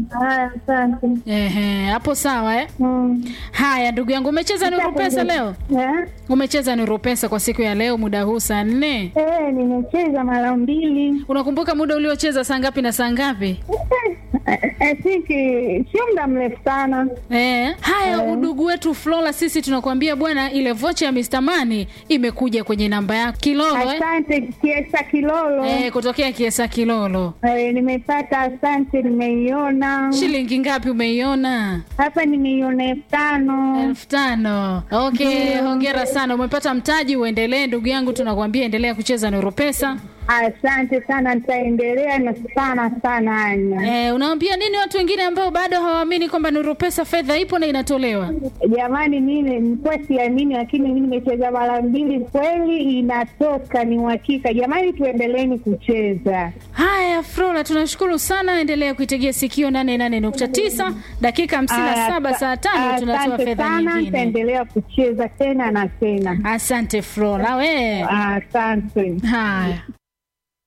Haya, asante. Ehe, hapo sawa eh? Mm. Haya ndugu yangu, umecheza Nuru Pesa leo? Eh? Umecheza Nuru Pesa kwa siku ya leo muda huu saa nne? Eh, nimecheza mara mbili. Unakumbuka muda uliocheza saa ngapi na saa ngapi? Eh, I think eh, sio muda mrefu sana. Eh, haya udugu wetu Flora, sisi tunakuambia bwana, ile vocha ya Mr. Money imekuja kwenye namba yako Kilolo eh? Asante Kiesa Kilolo. Eh, kutokea Kiesa Kilolo. Eh, nimepata, asante, nimeiona Shilingi ngapi umeiona? hapa, nimeiona elfu tano. elfu tano. Okay, hongera sana, umepata mtaji. Uendelee ndugu yangu, tunakwambia endelea kucheza Nuru Pesa. Asante sana, nitaendelea na sana sana, Anya. Eh, unawaambia nini watu wengine ambao bado hawaamini kwamba Nuru Pesa fedha ipo na inatolewa? Jamani, mimi nilikuwa siamini, lakini mimi nimecheza mara mbili, kweli inatoka, ni uhakika. Jamani, tuendeleeni kucheza. Haya, Flora, tunashukuru sana. Endelea kuitegea sikio 88.9 dakika 57 Asa- saa tano tunatoa asante fedha sana, nyingine. nitaendelea kucheza tena na tena. Asante Flora, we. Asante. Haya.